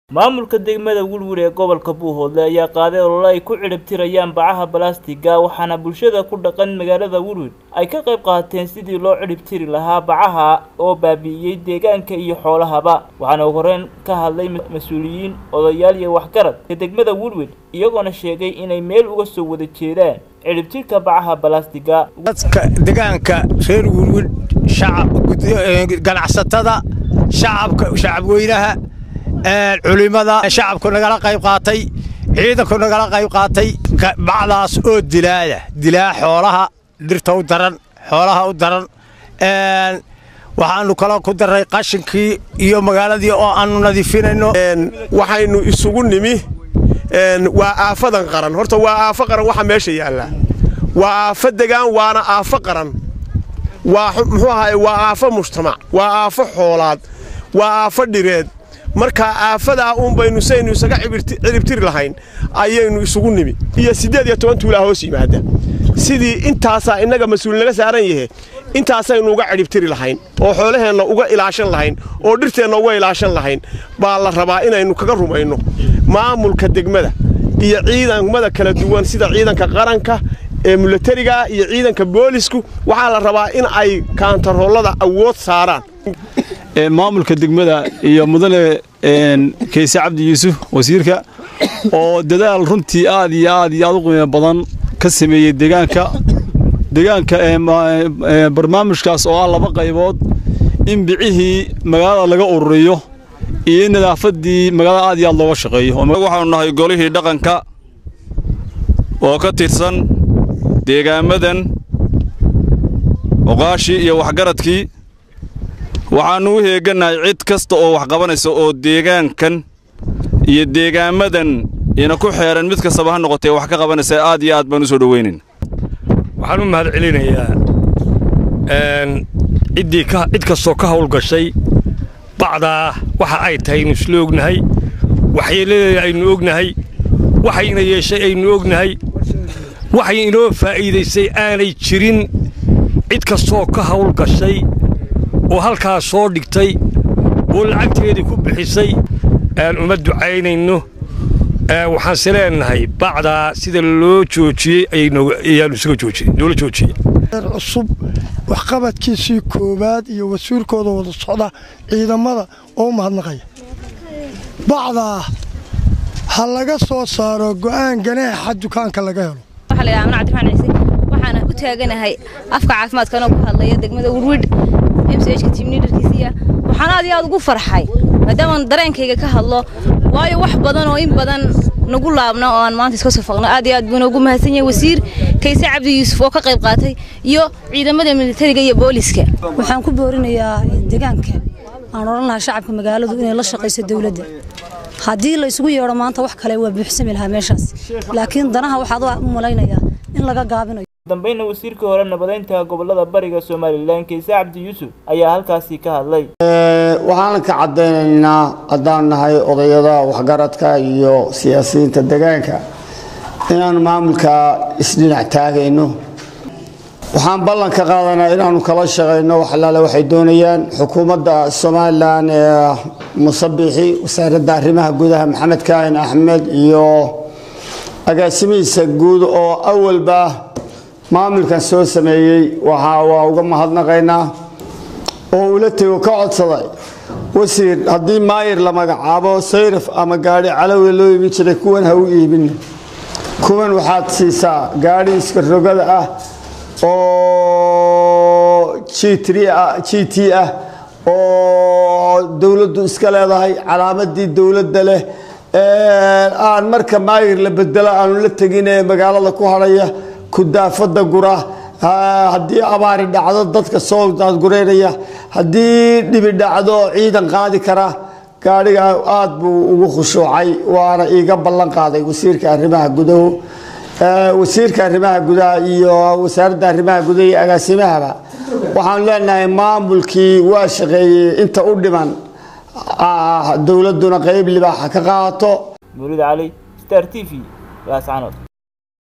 maamulka degmada welwel ee gobolka buuhoodle ayaa qaaday olole ay ku cidhibtirayaan bacaha balastiga waxaana bulshada ku dhaqan magaalada welwel ay ka qayb qaateen sidii loo cidhibtiri lahaa bacaha oo baabi'iyey deegaanka iyo xoolahaba waxaana ugu horeyn ka hadlay mas-uuliyiin odayaal iyo waxgarad ee degmada welwel iyagoona sheegay inay meel uga soo wada jeedaan cidhibtirka bacaha balastiga dadka deegaanka reer welwel ganacsatada shacabka shacabweynaha culimada shacabku nagala qayb qaatay ciidanku nagala qayb qaatay bacdaas oo dilaaya dilaa xoolaha dhirta u daran xoolaha u daran waxaanu kaloo ku daray qashinkii iyo magaaladii oo aanu nadiifinayno waxaynu isugu nimi waa aafadan qaran horta waa aafo qaran waxa meesha yaalla waa aafo degaan waana aafo qaran waa muxuu ahaay waa aafo mujtamac waa aafo xoolaad waa aafo dhireed markaa aafadaa uun baynu saynu isaga ciribtiri lahayn ayaynu isugu nimi iyo siddeed iyo toban tuulaa hoos yimaada sidii intaasaa innaga mas-uul naga saaran yahe intaasaynu uga cidhibtiri lahayn oo xoolaheenna uga ilaashan lahayn oo dhirteenna uga ilaashan lahayn baa la rabaa inaynu kaga rumayno maamulka degmada iyo ciidamada kala duwan sida ciidanka qaranka ee milatariga iyo ciidanka boolisku waxaa la rabaa in ay kaantaroolada awood saaraan maamulka degmada iyo mudane kayse cabdi yuusuf wasiirka oo dadaal runtii aad iyo aad iyo aad u qiimo badan ka sameeyey deegaanka deegaanka barnaamijkaas oo ah laba qaybood in bicihii magaalada laga ururiyo iyo in nadaafaddii magaalada aad iyo aad looga shaqeeyo waxaanu nahay golihii dhaqanka oo ka tirsan deegaamadan oqaashii iyo waxgaradkii waxaannu u heegannahay cid kasta oo wax qabanaysa oo deegaankan iyo deegaamadan ina ku xeeran mid kastaba ha noqotee wax ka qabanaysa aad iyo aad baan u soo dhowaynayn waxaan u mahad celinayaa ciddii cid kastoo ka hawlgashay bacdaa waxa ay tahay aynu isla ognahay waxyeeladeeda aynu ognahay waxayna yeeshay aynu ognahay waxay inoo faa'iidaysay aanay jirin cid kastoo ka hawlgashay oo halkaas soo dhigtay oo lacagteedii ku bixisay aan uma ducaynayno waxaanse leenahay bacdaa sida loo joojiyey ayaanu isaga joojiyey loola joojiyey cusub waxqabadkiisii koowaad iyo wasiirkooda wada socda ciidamada oo u mahadnaqaya bacdaa ha laga soo saaro go'aan ganaaxa dukaanka laga helo waxaana u taaganahay afka caafimaadkanoo ku hadlaya degmada wurwidh mchka timnidarkiisiya waxaan aad iyo aad ugu farxay maadaamaan dareenkayga ka hadlo waayo wax badan oo in badan nagu laabna oo aan maanta iska soo faqno aad iyo aad buu noogu mahadsan yahay wasiir kayse cabdi yuusuf oo ka qayb qaatay iyo ciidamada militariga iyo booliska waxaan ku boorinayaa deegaanka aan odhan lahaa shacabka magaaladu inay la shaqayso dawladda haddii la isugu yeedho maanta wax kale waa buuxsami lahaa meeshaas laakiin danaha waxaad u malaynayaa in laga gaabinayo dambayna wasiirkii hore nabadeynta gobolada bariga somalilan kayse cabdi yuusuf ayaa halkaasi ka hadlay waxaan ka caddaynaynaa haddaan nahay odayada waxgaradka iyo siyaasiyiinta deegaanka inaanu maamulka isdhinac taagayno waxaan ballan ka qaadanaa inaanu kala shaqayno wax allaale waxay doonayaan xukuumadda somalilan ee musabixi wasaaradda arrimaha gudaha maxamed kaahin axmed iyo agaasimihiisa guud oo awalba maamulkan soo sameeyey waxaa waa uga mahadnaqaynaa oo ula tego ka codsaday wasiir haddii maayir la magacaabo sayraf ama gaadhi calowe loo iibin jiray kuwan ha u iibin kuwan waxaad siisaa gaadhi iska rogada ah oo g t ah oo dowladdu iska leedahay calaamadii dowladda leh aan marka maayir la bedelo aanu la tegin ee magaalada ku hadhaya kudaafada gura haddii abaari dhacdo dadka soo daadgureynaya haddii dhibi dhacdo ciidan qaadi kara gaadhiga aad buu ugu khushuucay waana iiga ballan qaaday wasiirka arrimaha gudahu wasiirka arrimaha gudaha iyo wasaaradda arrimaha gudaha iyo agaasimahaba waxaanu leenahay maamulkii waa shaqeeyey inta u dhiman dowladduna qayb libaaxa ka qaato murid cali star t v laascanood